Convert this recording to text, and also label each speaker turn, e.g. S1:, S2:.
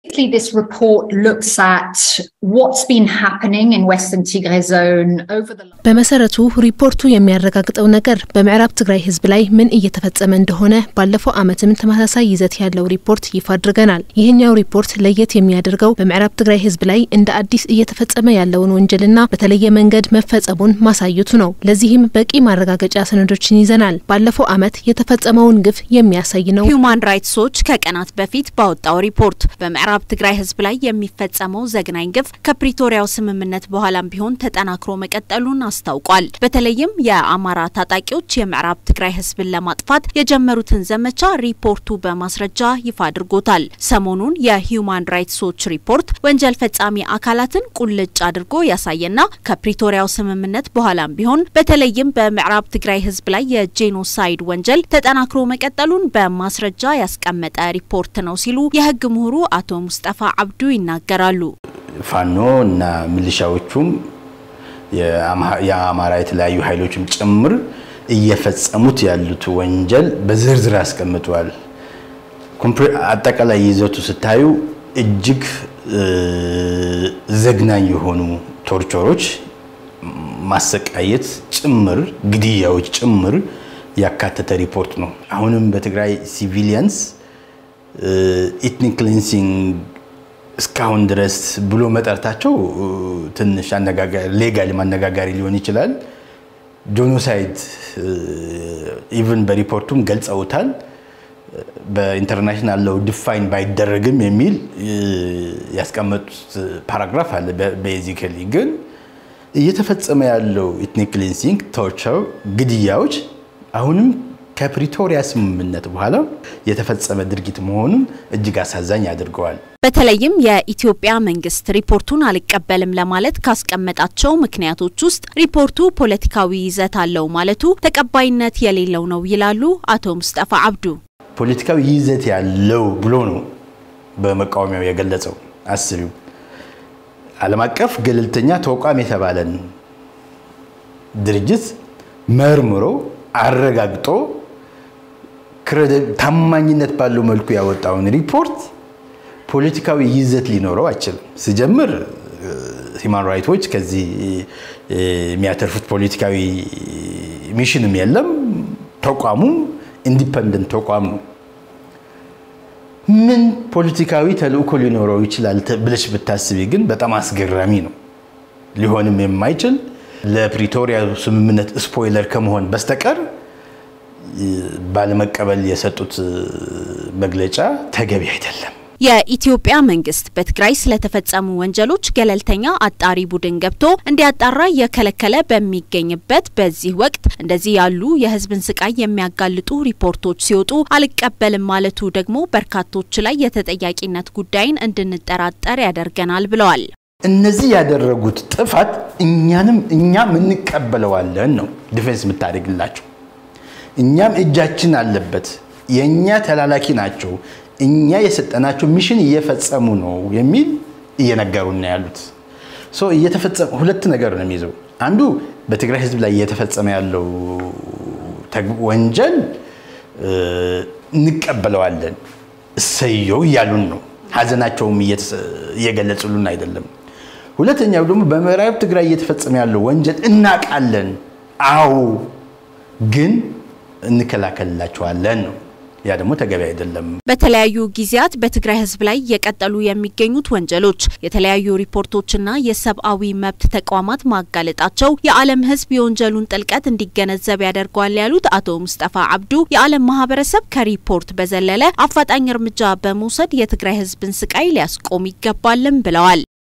S1: This report looks at what's been happening in Western Tigray zone over the
S2: በመሰረቱ ሪፖርቱ የሚያረጋግጠው ነገር በምዕራብ ትግራይ ሕዝብ ላይ ምን እየተፈጸመ እንደሆነ ባለፈው ዓመትም ተመሳሳይ ይዘት ያለው ሪፖርት ይፋ አድርገናል። ይህኛው ሪፖርት ለየት የሚያደርገው በምዕራብ ትግራይ ሕዝብ ላይ እንደ አዲስ እየተፈጸመ ያለውን ወንጀልና በተለየ መንገድ መፈጸሙን ማሳየቱ ነው። ለዚህም በቂ ማረጋገጫ ሰነዶችን ይዘናል። ባለፈው ዓመት የተፈጸመውን ግፍ የሚያሳይ ነው።
S3: ሂዩማን ራይትስ ዎች ከቀናት በፊት ባወጣው ሪፖርት በምዕራብ ትግራይ ሕዝብ ላይ የሚፈጸመው ዘግናኝ ግፍ ከፕሪቶሪያው ስምምነት በኋላም ቢሆን ተጠናክሮ መቀጠሉን አስታውቋል። በተለይም የአማራ ታጣቂዎች የምዕራብ ትግራይ ህዝብን ለማጥፋት የጀመሩትን ዘመቻ ሪፖርቱ በማስረጃ ይፋ አድርጎታል። ሰሞኑን የሂዩማን ራይትስ ዎች ሪፖርት ወንጀል ፈጻሚ አካላትን ቁልጭ አድርጎ ያሳየና ከፕሪቶሪያው ስምምነት በኋላም ቢሆን በተለይም በምዕራብ ትግራይ ህዝብ ላይ የጄኖሳይድ ወንጀል ተጠናክሮ መቀጠሉን በማስረጃ ያስቀመጠ ሪፖርት ነው ሲሉ የህግ ምሁሩ አቶ ሙስጠፋ አብዱ ይናገራሉ።
S4: ፋኖ እና ሚሊሻዎቹም የአማራ የተለያዩ ኃይሎችም ጭምር እየፈጸሙት ያሉት ወንጀል በዝርዝር አስቀምጠዋል። አጠቃላይ ይዘቱ ስታዩ እጅግ ዘግናኝ የሆኑ ቶርቸሮች፣ ማሰቃየት ጭምር፣ ግድያዎች ጭምር ያካተተ ሪፖርት ነው። አሁንም በትግራይ ሲቪሊያንስ ኢትኒክ ክሊንሲንግ እስካሁን ድረስ ብሎ መጠርታቸው ትንሽ ሌጋል አነጋጋሪ ሊሆን ይችላል። ጆኖሳይድ ኢቭን በሪፖርቱም ገልጸውታል። በኢንተርናሽናል ለው ዲፋይን ባይደረግም የሚል ያስቀመጡት ፓራግራፍ አለ። ቤዚካሊ ግን እየተፈጸመ ያለው ኢትኒክ ክሊንሲንግ፣ ቶርቸር፣ ግድያዎች አሁንም ከፕሪቶሪያ ስምምነት በኋላ የተፈጸመ ድርጊት መሆኑን እጅግ አሳዛኝ አድርገዋል።
S3: በተለይም የኢትዮጵያ መንግስት ሪፖርቱን አልቀበልም ለማለት ካስቀመጣቸው ምክንያቶች ውስጥ ሪፖርቱ ፖለቲካዊ ይዘት አለው ማለቱ ተቀባይነት የሌለው ነው ይላሉ አቶ ሙስጠፋ አብዱ።
S4: ፖለቲካዊ ይዘት ያለው ብሎ ነው በመቃወሚያው የገለጸው። አስቢው ዓለም አቀፍ ገለልተኛ ተቋም የተባለን ድርጅት መርምሮ አረጋግጦ ታማኝነት ባለው መልኩ ያወጣውን ሪፖርት ፖለቲካዊ ይዘት ሊኖረው አይችልም። ሲጀምር ሂማን ራይቶች ከዚህ የሚያተርፉት ፖለቲካዊ ሚሽንም የለም። ተቋሙም ኢንዲፐንደንት ተቋም ነው። ምን ፖለቲካዊ ተልእኮ ሊኖረው ይችላል ብለሽ ብታስቢ ግን በጣም አስገራሚ ነው። ሊሆንም የማይችል ለፕሪቶሪያ ስምምነት ስፖይለር ከመሆን በስተቀር ባለመቀበል የሰጡት መግለጫ ተገቢ አይደለም።
S3: የኢትዮጵያ መንግስት በትግራይ ስለተፈጸሙ ወንጀሎች ገለልተኛ አጣሪ ቡድን ገብቶ እንዲያጣራ እየከለከለ በሚገኝበት በዚህ ወቅት እንደዚህ ያሉ የሕዝብን ስቃይ የሚያጋልጡ ሪፖርቶች ሲወጡ አልቀበልም ማለቱ ደግሞ በርካቶች ላይ የተጠያቂነት ጉዳይን እንድንጠራጠር ያደርገናል ብለዋል።
S4: እነዚህ ያደረጉት ጥፋት እኛንም እኛም እንቀበለዋለን ነው ዲፌንስ የምታደርግላቸው። እኛም እጃችን አለበት፣ የእኛ ተላላኪ ናቸው እኛ የሰጠናቸው ሚሽን እየፈጸሙ ነው የሚል እየነገሩና ያሉት እየተፈጸመ ሁለት ነገር ነው የሚይዘው። አንዱ በትግራይ ህዝብ ላይ እየተፈጸመ ያለው ወንጀል እንቀበለዋለን እሰየው እያሉን ነው። ሀዘናቸውም እየገለጹልን አይደለም። ሁለተኛው ደግሞ በምዕራብ ትግራይ እየተፈጸመ ያለው ወንጀል እናቃለን፣ አዎ፣ ግን እንከላከልላቸዋለን ነው። ያ ደግሞ ተገቢ አይደለም።
S3: በተለያዩ ጊዜያት በትግራይ ህዝብ ላይ እየቀጠሉ የሚገኙት ወንጀሎች የተለያዩ ሪፖርቶችና የሰብአዊ መብት ተቋማት ማጋለጣቸው የዓለም ህዝብ የወንጀሉን ጥልቀት እንዲገነዘብ ያደርገዋል ያሉት አቶ ሙስጠፋ አብዱ የዓለም ማህበረሰብ ከሪፖርት በዘለለ አፋጣኝ እርምጃ በመውሰድ የትግራይ ህዝብን ስቃይ ሊያስቆም ይገባልም ብለዋል።